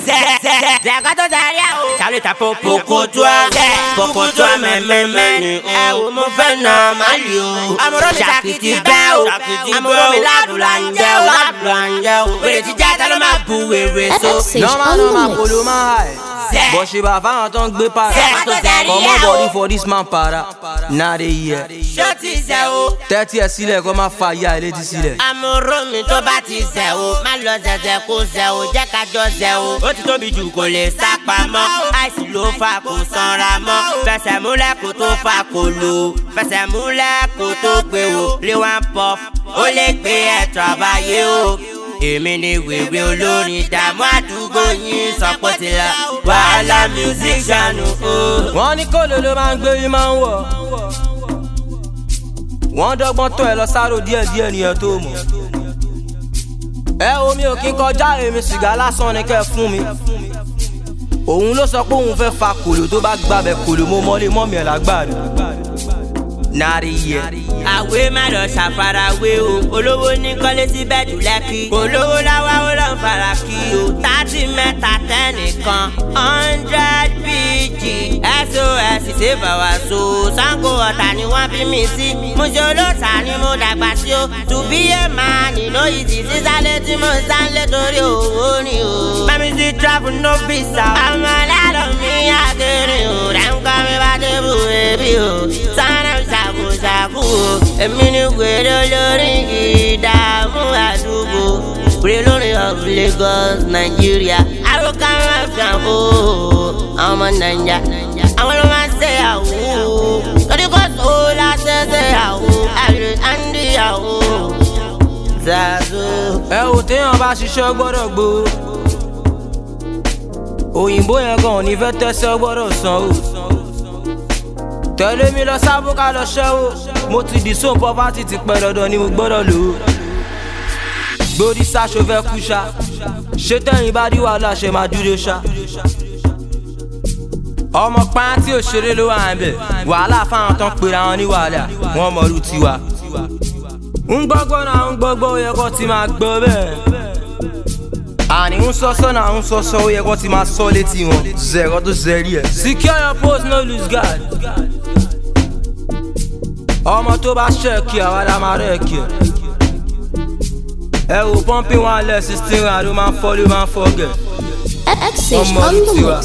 Zẹ̀kọ́ tó sẹ́rí ẹ̀ o. Sálẹ̀ ta poko tó a. Poko tó a mẹ́mẹ́mẹ́ ni o. Ẹ wo mo fẹ́ nà má lì o. Àmọ̀rọ̀ mi ṣàkìtì bẹ́ o. Àmọ̀rọ̀ mi ládùúrà ń jẹ́ o. Ládùúrà ń jẹ́ o. Wèrè ti jẹ́ tẹ́lẹ̀ máa bu wèrè so. FX Normal, normal, kolo man high. Zẹ̀. But she ba fáwọn tó ń gbé para. Zẹ̀ tó sẹ́rí Come ẹ̀ on o. body for this man para. Náà de yẹ. Ṣé o ti sẹ́ o? Tẹ́tí ẹ̀ sílẹ̀ kó má fa ìyá ẹ̀ létí sílẹ̀. Àmọ̀rọ̀ mi tó bá ti sẹ̀ o. Má lọ zẹ̀zẹ̀ kó sẹ̀ o. Jẹ́ ká jọ sẹ̀ o. Ó ti tóbi jù kò lè sá pamọ́. Àìsí ló fa kò sanra mọ́. Fẹsẹ̀ múlẹ̀ kó tó fa kò lò. Fẹsẹ̀ múlẹ̀ kó tó gbé o. Lé one puff. Ó lè gbé ẹ̀tọ́ àbáyé o. Èmi ni wèrè olórin ìdààmú àdúgbò yín sọpọ̀ ti la. Wàhálà music channel o. Wọ́n ní kólo ló máa ń gbé yín máa ń wọ̀. Wọ́n dọ́gbọ́n tó ẹ lọ sáró díẹ̀ díẹ̀ nìyẹn tó mọ̀. Ẹ omi ò kí n kọjá èmi sìgá lásán ni kẹ́ ẹ fún mi. Òun ló sọ pé òun fẹ́ fa kòlò tó bá gbàbẹ̀ kòlò mo mọ́lé mọ́mí ẹ̀ lágbàdo. Nàrí yẹ. àwé má lọ ṣàfarawé o olówó ní kọ́lé sí bẹ́ẹ̀dù lẹ́kì olówó láwá ó lọ fara kí o tààtì mẹ́ta tẹ́nìkan hundred pg sos ṣèbà wá so sango ọ̀tà ni wọ́n bí mi sí mo ṣe olóòtà ni mo dàgbà sí o tùbíyé máa nínú ìdí sísálẹ̀ tí mo sálẹ̀ torí owó ni o. mami sí travel no visa ọmọ lálọ́ mi àgẹ̀rẹ̀ o rẹ̀ ń kọ́ mi bá débù ẹbí o sanra ṣàkóṣàkó o èmi ni wèrè olórí ìdààmú àdúgbò wèrè lórí of Lagos Nigeria àròkà máa fi hàn o ọmọ nàìjà àwọn ló máa ń ṣe àwò lórí kò tó láṣẹ ṣe àwò àrè àǹdí àwò zazo. Ẹ ò téèyàn bá ṣiṣẹ́ gbọ́dọ̀ gbó. Òyìnbó yẹn gan ò ní fẹ́ tẹ́sẹ̀ gbọ́dọ̀ san o. Tẹ̀lé mi lọ sábó ká lọ ṣẹ́ o. Mo ti dì sóun pọ́pátì ti pẹ́ dandan ni mo gbọ́dọ̀ lò ó. Gbórí sáṣọ fẹ́ kú ṣá. Ṣé tẹ̀yìn bá dí wàhálà ṣe máa dúró ṣá? Ọmọ pààyàn tí òṣèré ló wà ń bẹ̀. Wàhálà fáwọn tán pera wọn ní wàhálà. Wọ́n mọ̀ọ́rù tiwa. ń gbọ́gbọ́ náà ń gbọ́gbọ́ ó yẹ kó ti máa gbọ́ bẹ́ẹ̀. àní ń sọ́sọ́ náà ń sọ́sọ́ ó yẹ kó ti máa sọ létí wọn. zẹ̀rọ tó zẹ̀rí ẹ̀. secure your post no lose guard. ọmọ tó bá ṣẹ́ẹ̀kì àwa la máa rẹ́ẹ̀kì ẹ̀. ẹ wò pọ́ńpì wọn lẹ̀ sixteen rand ó máa ń fọ́ ló máa ń fọ́ gẹ̀. FX ọmọ on the tiwa. mix.